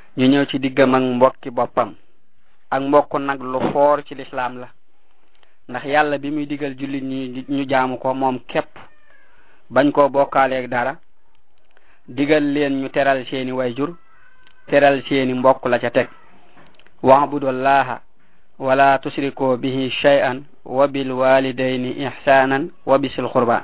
ñu ñëw ci diggam ak mbokki boppam ak mbokk nag lu foor ci lislaam la ndax yàlla bi muy digal jullit ñi ñu jaamu ko moom képp bañ koo bokkaaleeg dara digal leen ñu teral seeni wayjur teral seeni mbokk la ca teg wa'budullaha wala tusriku bihi shay'an wa bil walidayni ihsanan wa bisil qurba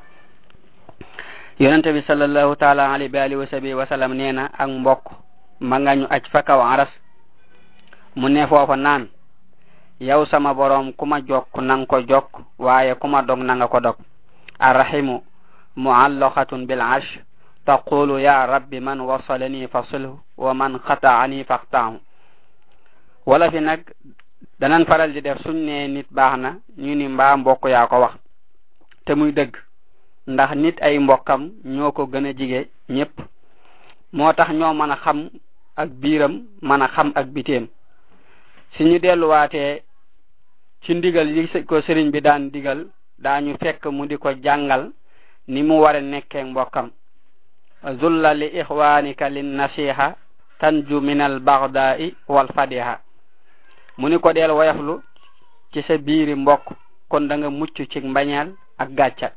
yonente bi sallallahu taala alayhi wa alihi wa sahbihi wa sallam nee na ak mbokk ma nga ñu aj fa kaw aras mu ne foofa naan yow sama boroom ku ma jokk nang ko jokk waaye ku ma dog na nga ko dog arrahimu muallaqatun bil arsh taqulu ya rabbi man wasalani fasilhu wa man qata'ani faqta'hu wala fi nag danan faral di def suñ ne nit baax na ñu ni mbaa mbokk yaa ko wax te muy dëgg ndax nit ay mbokkam ñoo ko gën a jige ñépp moo tax ñoo mën a xam ak biiram mën a xam ak biteem si ñu delluwaatee ci ndigal yi ko sëriñ bi daan digal daañu fekk mu di ko jàngal ni mu war a nekkee mbokkam zulla li ixwanika lin nasiha tanju min al baghdai wal fadiha mu ni ko del woyaflu ci sa biiri mbokk kon da nga mucc ci mbañeel ak gàcca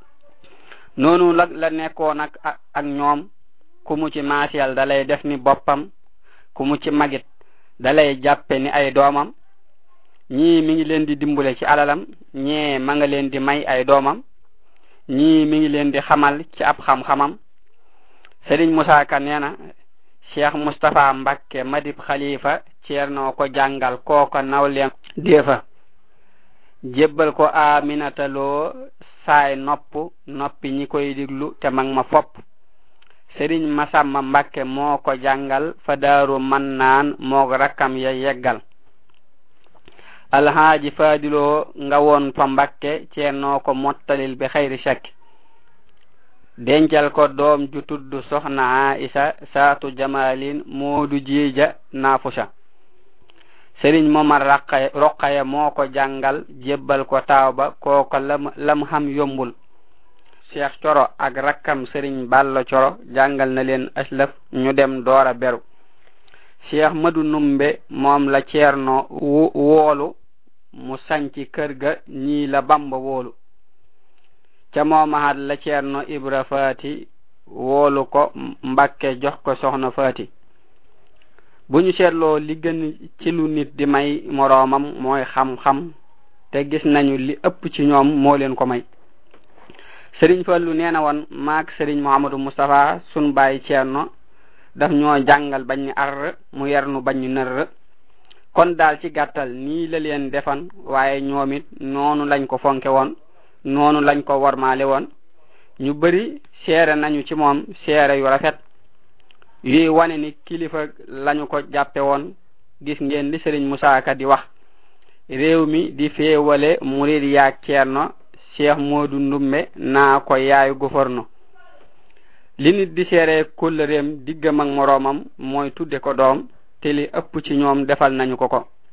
noonu la la nekkoon ak ak ñoom ku mu ci maasiyal da lay def ni boppam ku mu ci magit da lay jàppe ni ay doomam ñii mi ngi leen di dimbule ci alalam ñee ma nga leen di may ay doomam ñii mi ngi leen di xamal ci ab xam-xamam Sëriñ Musaa Ka nee na Cheikh Mustapha Mbakke madib xalifa ceernoo ko jàngal kooko nawleem déefa jébbal ko Aminata Lo saay nopp noppi ñi koy diglu te mag ma fopp Sëriñ Masamba Mbakke moo ko jàngal fa daaru man naan moog rakkam ya yeggal alhaaji faadiloo nga woon fa Mbakke ceernoo ko mottalil bi xayri shakki dencal ko doom ju tudd soxna Aisa saatu jamalin moodu jiija naafusa sëriñ momar raqaya roqaya moo ko jàngal jébbal ko taaw ba kooko lam lam xam yombul cheikh coro ak rakkam sëriñ ballo coro jàngal na leen aslaf ñu dem doora beru cheikh madu numbe moom la ceerno woolu mu sanci kër ga ñii la bamba woolu ca moomahat la ceerno ibra faati woolu ko mbakke jox ko soxna faati bu ñu seetloo li gën ci lu nit di may moroomam mooy xam-xam te gis nañu li ëpp ci ñoom moo leen ko may sëriñ fallu nee na woon maak sëriñ muhammadu mustapha sun bàyyi ceerno daf ñoo jàngal bañ ñu ar mu yernu bañ ñu nër kon daal ci gàttal nii la leen defan waaye ñoom it noonu lañ ko fonke woon noonu lañ ko warmaale woon ñu bari seere nañu ci moom seere yu rafet yuy wane ni kilifa lañu ko jàppe woon gis ngeen li sëriñ Musaa Ka di wax réew mi di féewale murid yaag ceerno Cheikh Moodu Ndumbe naa ko yaayu gouverneur li nit di seere kóllëreem diggam ak moroomam mooy tudde ko doom te li ëpp ci ñoom defal nañu ko ko